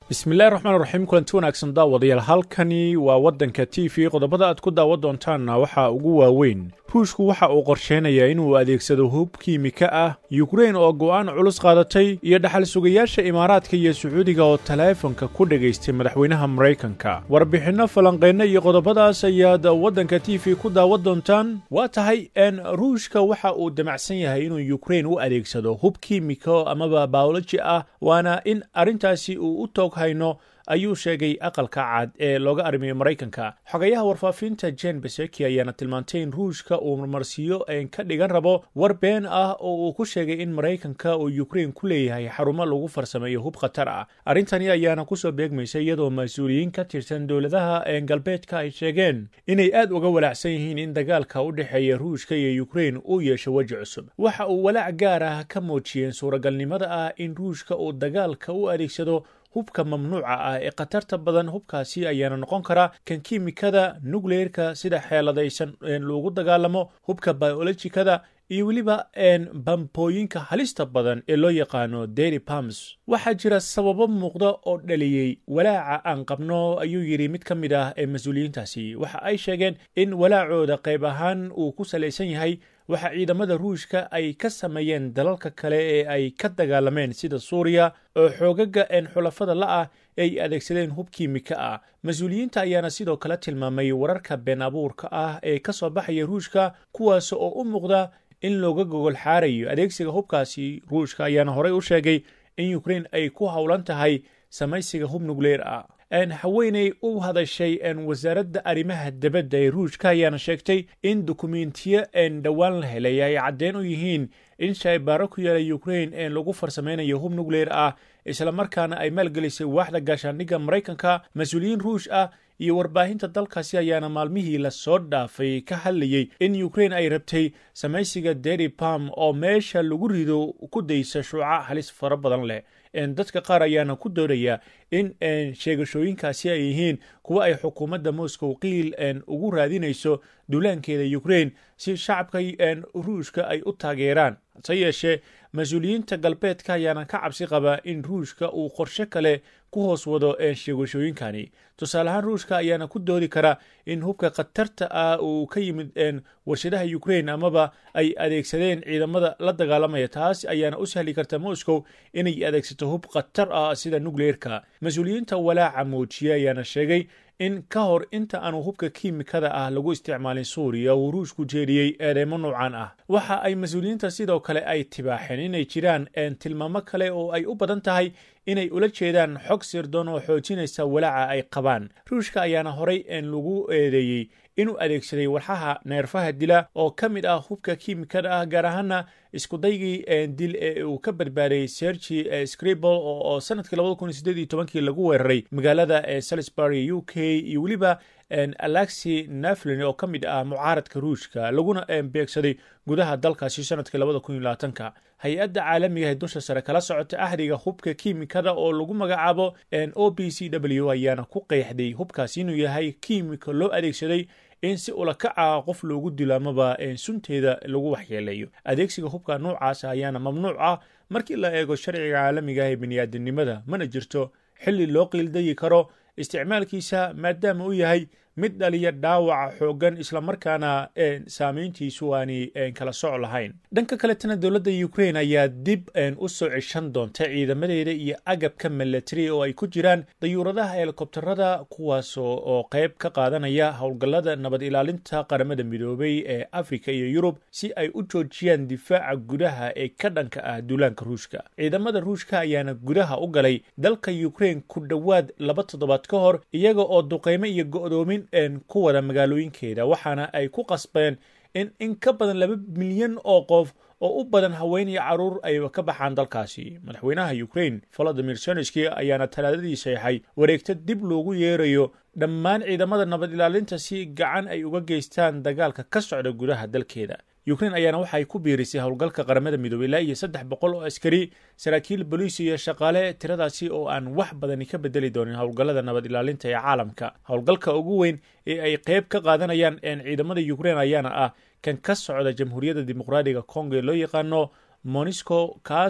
bismillahi raxmaan raxiim kulanti wanaagsan daawadayaal halkani waa waddanka t v qodobada aad ku daawan doontaanna waxaa ugu waaweyn ruushku waxa uu qorsheynayaa inuu adeegsado hub kiimika ah yukrain oo go'aan culus qaadatay iyo dhaxal sugayaasha imaaraadka iyo sacuudiga oo taleefanka ku dhegaystay madaxweynaha maraykanka warbixinno falanqeyno iyo qodobadaas ayaad waddanka t v ku daawan doontaan waa tahay n ruushka waxa uu damacsan yahay inuu yukrain u adeegsado hub kiimiko amaba baoloji ah waana in arrintaasi uu u toog hayno ayuu sheegay aqalka cad ee looga arrimiyo maraykanka xogayaha warfaafinta jen beseki ayaana tilmaantay in ruushka uu marmarsiyo ka dhigan rabo war been ah oo uu ku sheegay in maraykanka uu yukrain ku leeyahay xarumo lagu farsameeyo hub khatar ah arrintani ayaana kusoo beegmaysa iyadoo mas-uuliyiin ka tirsan dowladaha galbeedka ay sheegeen inay aad uga walaacsan yihiin in dagaalka u dhexeeya ruushka iyo yukrain uu yeesho weji cusub waxa uu walaac gaar ah ka muujiyeen suuragalnimada ah in ruushka uu dagaalka u adeegsado hubka mamnuuca ah ee khatarta badan hubkaasi ayaana noqon kara kan kiimikada nukleerka sida xeeladaysan loogu dagaalamo hubka biolojikada iyo weliba bambooyinka halista badan ee loo yaqaano dairy pams waxaa jira sababo muuqda oo dhaliyey walaaca aan qabno ayuu yidhi mid ka mid ah ee mas-uuliyiintaasi waxa ay sheegeen in walaacooda qayb ahaan uu ku salaysan yahay waxa ciidamada ruushka ay ka sameeyeen dalalka kale ee ay ka dagaalameen sida suuriya oo xoogaga een xulafada la-ah ay adeegsadeen hub kiimika ah mas-uuliyiinta ayaana sidoo kale tilmaamay wararka been abuurka ah ee ka soo baxaya ruushka kuwaas oo u muuqda in looga gogol xaarayo adeegsiga hubkaasi ruushka ayaana horey u sheegay in yukrain ay ku howlan tahay samaysiga hub nukleer ah haweeney u hadashay wasaaradda arrimaha dibadda ee ruushka ayaana sheegtay in dukumentiyo dhowaan la helay ay caddeen u yihiin in shaybaaro ku yaala yukrain lagu farsameynayo hub nukleer ah islamarkaana ay maalgelisay waaxda gaashaandhigga maraykanka mas-uuliyiin ruush ah iyo warbaahinta dalkaasi ayaana maalmihii lasoo dhaafay ka hadlayey in yukrain ay rabtay samaysiga deri pam oo meesha lagu rido ku daysa shuuca halis fara badan leh dadka qaar ayaana ku doonaya in sheegashooyinkaasi ay yihiin kuwa ay xukuumadda moscow qiil ugu raadinayso duulaankeeda yukrain si shacabka ruushka ay u taageeraan hase yeeshee mas-uuliyiinta galbeedka ayaana ka cabsi qaba in ruushka uu qorshe kale ku hoos wado sheegashooyinkani tusaale ahaan ruushka ayaana ku doodi kara in hubka khatarta ah uu ka yimid warshadaha yukrain amaba ay adeegsadeen ciidamada la dagaalamaya taas ayaana u sahli karta moscow inay adeegsato hub khatar ah sida nukleerka mas-uuliyiinta walaaca muujiya ayaana sheegay in ka hor inta aanu hubka kiimikada ah lagu isticmaalin suuriya uu ruushku jeediyey eedeymo noocan ah waxa ay mas-uuliyiinta sidoo kale ay tibaaxeen inay jiraan tilmaamo kale oo ay u badan tahay inay ula jeedaan xog sirdoon oo xoojinaysa walaaca ay qabaan ruushka ayaana horey lagu eedeeyey inuu adeegsaday walxaha neerfaha dila oo ka mid ah hubka kiimikada ah gaar ahaana iskudaygii dil ee uu ka badbaadayy sergi scribble oo sanadkii labada kun iyo sideed iyo tobankii lagu weeraray magaalada salisbury u k iyo weliba alexi naflin oo ka mid ah mucaaradka ruushka laguna beegsaday gudaha dalkaasi sanadkii labada kun iyo labaatanka hay-adda caalamiga ee dusha sare kala socota ahriga hubka kiimikada oo lagu magacaabo o b c w ayaana ku qeexday hubkaasi inuu yahay kiimika loo adeegsaday in si ulakaca qof loogu dilo amaba sunteeda lagu waxyeeleeyo adeegsiga hubka noocaas ayaana mamnuuc ah markii la eego sharciga caalamiga ee bini'aadanimada mana jirto xilli loo qiildayi karo isticmaalkiisa maadaama uu yahay mid dhaliya dhaawaca xooggan islamarkaana saameyntiisu aanay kala soc lahayn dhanka kaletana dowladda ukrain ayaa dib u soo ceshan doonta ciidamadeeda iyo agabka milatari oo ay ku jiraan dayuuradaha helikobtarada kuwaas oo qayb ka qaadanaya howlgallada nabad ilaalinta qaramada midoobay ee afrika iyo yurub si ay u joojiyaan difaaca gudaha ee ka dhanka ah duulaanka ruushka ciidamada ruushka ayaana gudaha u galay dalka ukrain ku dhowaad laba toddobaad ka hor iyaga oo duqeymo iyo go'doomin ku wada magaalooyinkeeda waxaana ay ku qasbeen in in ka badan laba milyan oo qof oo u badan haween iyo caruur ay ka baxaan dalkaasi madaxweynaha ukrain volodimir zelenski ayaana talaadadii saexay wareegto dib loogu yeerayo dhammaan ciidamada nabad ilaalinta si gacan ay uga geystaan dagaalka ka socda gudaha dalkeeda ukrain ayaana waxay ku biirisay howlgalka qaramada midoobey ilaa iyo saddex boqol oo askari saraakiil boliis iyo shaqaale tiradaasi oo aan wax badani ka bedeli doonin howlgallada nabad ilaalinta ee caalamka howlgalka ugu weyn ee ay qayb ka qaadanayaan ciidamada ukrain ayaana ah kan ka socda jamhuuriyadda dimuqraadiga congo ee loo yaqaano monisco kaas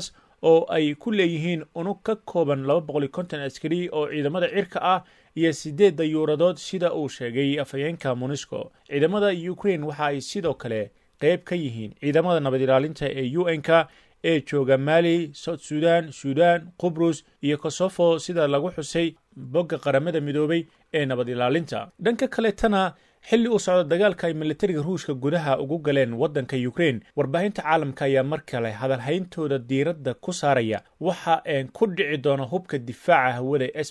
oo ay ku leeyihiin unug ka kooban laba boqol iyo konton askari oo ciidamada cirka ah iyo siddeed dayuuradood sida uu sheegay afhayeenka monisco ciidamada ukraine waxa ay sidoo kale qayb ka yihiin ciidamada nabad ilaalinta ee u n-ka ee jooga mali south sudan sudan qubrus iyo kosofo sida lagu xusay bogga qaramada midoobay ee nabad ilaalinta dhanka kaletana xilli uu socdo dagaalka ay militariga ruushka gudaha ugu galeen waddanka ukraine warbaahinta caalamka ayaa mar kale hadalhayntooda diiradda ku saaraya waxa een ku dhici doona hubka difaaca hawada s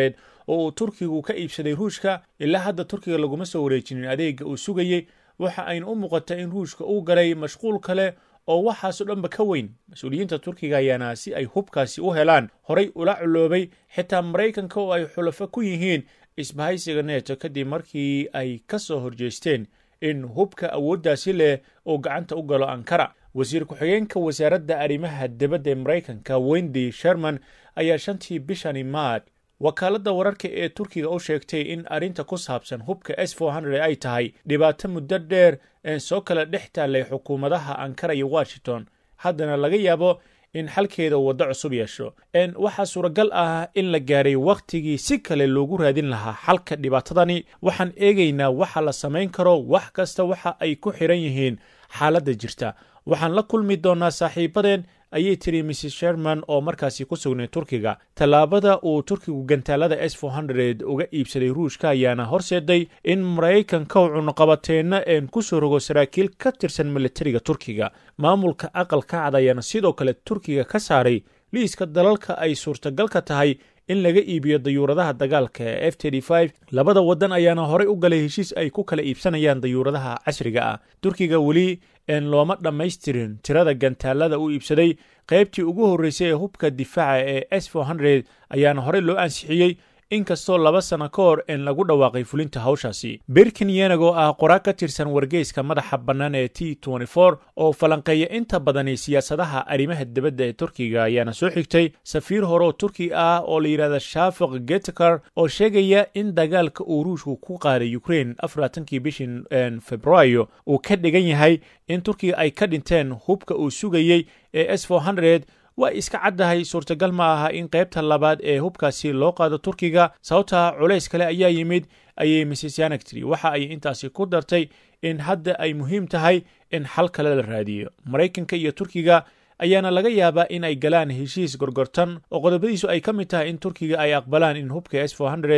oo uu turkigu ka iibsaday ruushka ilaa hadda turkiga laguma soo wareejinin adeega uu sugayey waxa ayna u muuqata in ruushka uu galay mashquul kale oo waxaasoo dhanba ka weyn mas-uuliyiinta turkiga ayaana si ay hubkaasi u helaan horay ula culoobay xitaa maraykanka oo ay xulafo ku yihiin isbahaysiga neeto kadib markii ay ka soo horjeesteen in hubka awooddaasi leh uu gacanta u galo ankara wasiir ku-xigeenka wasaaradda arrimaha dibadda ee maraykanka wendy sherman ayaa shantii bishani maad wakaaladda wararka ee turkiga u sheegtay in arrinta ku saabsan hubka s ay tahay dhibaato muddo dheer ee soo kala dhex taallay xukuumadaha ankara iyo washington haddana laga yaabo in xalkeeda waddo cusub yeesho waxaa suuragal ah in la gaaray wakhtigii si kale loogu raadin lahaa xalka dhibaatadani waxaan eegaynaa waxa la samayn karo wax kasta waxa ay ku xiran yihiin xaaladda jirta waxaan la kulmi doonaa saaxiibadeen ayay tiri mrs sherman oo markaasi ku sugnay turkiga tallaabada uu turkigu gantaalada s uga iibsaday ruushka ayaana horseeday in maraykanka u cunuqabateenna een ku soo rogo saraakiil ka tirsan militariga turkiga maamulka aqalka cad ayaana sidoo kale turkiga ka saaray liiska dalalka ay suurtagalka tahay in laga iibiyo dayuuradaha dagaalka ee f labada waddan ayaana horey u galay heshiis ay ku kala iibsanayaan dayuuradaha casriga ah turkiga weli een looma dhammaystirin tirada gantaalada uu iibsaday qaybtii ugu horreysay ee hubka difaaca ee s ayaana horey loo ansixiyey inkastoo laba sano ka hor een lagu dhawaaqay fulinta hawshaasi birkin yenag oo ah qoraa ka tirsan wargeyska madaxa bannaan ee t oo falanqeeya inta badani siyaasadaha arrimaha dibadda ee turkiga ayaana soo xigtay safiir hore oo turki ah oo la yidhahda shafik getkar oo sheegaya in dagaalka uu ruushku ku qaaday ukraine afarlaatankii bishii februaayo uu ka dhigan yahay in turkiga ay ka dhinteen hubka uu sugayey ee s waa iska caddahay suurtagal ma aha in qaybta labaad ee hubkaasi loo qaado turkiga sababtaa culays kale ayaa yimid ayay mrs yanak tiri waxa ay intaasi ku dartay in hadda ay muhiim tahay in xal kale la raadiyo maraykanka iyo turkiga ayaana laga yaabaa in ay galaan heshiis gorgortan oo qodobadiisu ay ka mid tahay in turkiga ay aqbalaan in hubka s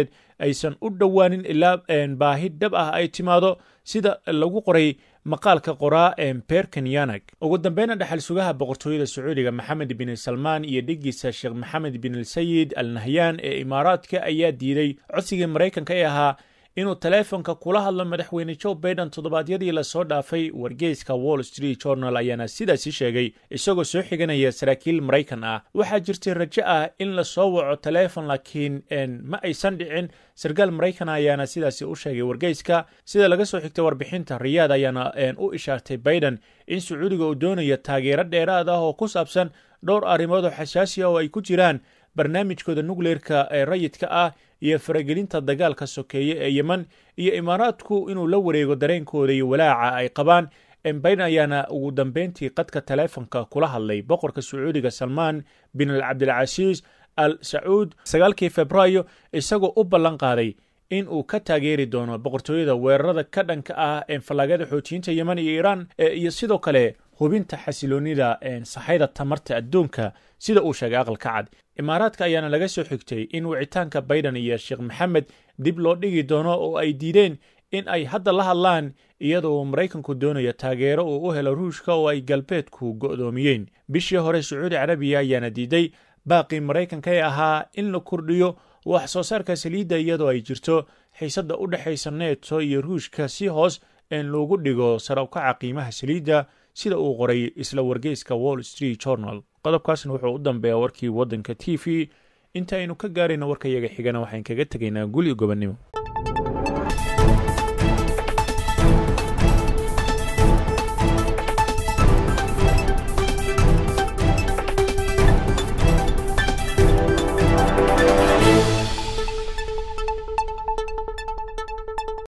aysan u dhowaanin ilaa baahi dhab ah ay timaado sida lagu qoray maqaalka qoraa berkan yanag ugu dambeyna dhexal sugaha boqortooyada sacuudiga maxamed bin salmaan iyo dhigiisa sheekh maxamed bin alsayid al nahyan ee imaaraadka ayaa diiday codsigii maraykanka ee ahaa inuu taleefonka kula hadlo madaxweyne joe baiden toddobaadyadii lasoo dhaafay wargeyska wall street journal ayaana sidaasi sheegay isagoo soo xiganaya saraakiil maraykan ah waxaa jirtay rajo ah in lasoo waco taleefon laakiin ma aysan dhicin sarkaal maraykan ayaana sidaasi u sheegay wargeyska sida laga soo xigtay warbixinta riyaad ayaana u ishaartay baiden in sacuudiga uu doonayo taageero dheeraad ah oo ku saabsan dhowr arrimood oo xasaasi ah oo ay ku jiraan barnaamijkooda nukleerka ee rayidka ah iyo faragelinta dagaalka sokeeye ee yemen iyo imaaraadku inuu la wareego dareenkooda iyo walaaca ay qabaan baiden ayaana ugu dambeyntii qadka taleefonka kula hadlay boqorka sacuudiga salmaan bin al cabdilcasiis al sacuud sagaalkii februaayo isagoo u ballan qaaday in uu ka taageeri doono boqortooyada weerarada ka dhanka ah fallaagada xoojiyiinta yemen iyo iiraan iyo sidoo kale hubinta xasiloonida saxayda tamarta adduunka sida uu sheegay aqalka cad imaaraadka ayaana laga soo xigtay in wicitaanka baiden iyo sheekh maxamed dib loo dhigi doono oo ay diideen in ay hadda la hadlaan iyadoo maraykanku doonayo taageero uu u helo ruushka oo ay galbeedku go'doomiyeen bishii hore sacuudi carabiya ayaana diiday baaqii maraykanka ee ahaa in la kordhiyo wax soo saarka saliidda iyadoo ay jirto xiisadda u dhexaysa neeto iyo ruushka si hoos in loogu dhigo sarawkaca qiimaha saliidda sida uu qoray isla wargeyska wall street journal qodobkaasna wuxuu u dambeeyaa warkii waddanka t v inta aynu ka gaarayno warkayaga xigana waxaan kaga tegaynaa guli gobonnimo